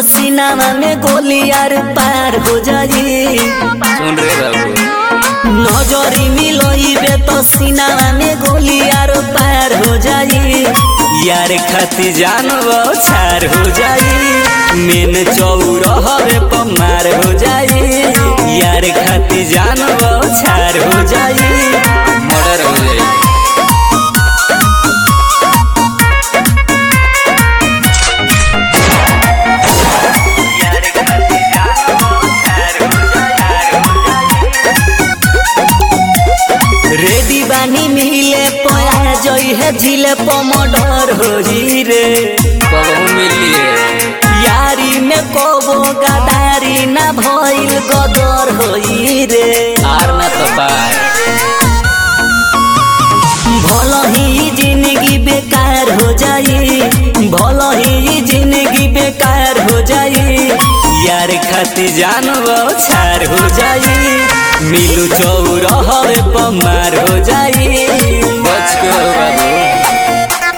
तो सीनामा में गोली यार पार हो जाई सुन रे बाबू नजरी मिलोइबे तो सीनामा में गोली यार पार हो जाई यार खाती जानबो छार हो जाई मेन चौरहवे पमार हो जाई यार खाती जानबो छार हो जाई मर्डर हो जाई रेडी बानी मिले पया जई है झिले पमडर होई रे कबहू मिलिए यारी में कोबो गदारी ना भइल गदर होई रे आर ना तो पार भल ही जिंदगी बेकार हो जाई भल ही जिंदगी बेकार हो जाई यार खाती जानबो छार हो जाई मिलू चौरहवे पमार हो जाई बच के हो बाबू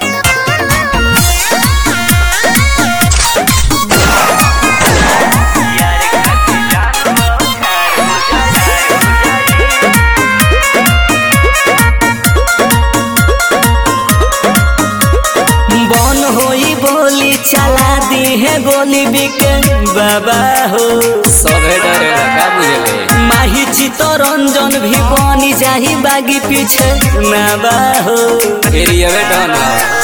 बन होई बोली चला दी है गोली बिके बाबा हो सभे डरेला का बुझले माही चित्तरंजन भी बनी जाही बागी पीछे ना बा हो फिर ये डन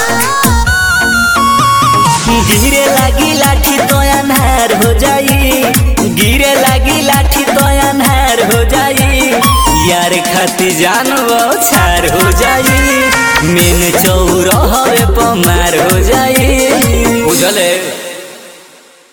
गिरे लागी लाठी तो अनहार हो जाई गिरे लागी लाठी तो अनहार हो जाई यार खाती जानबो छार हो जाई मेन चौरहवे पमार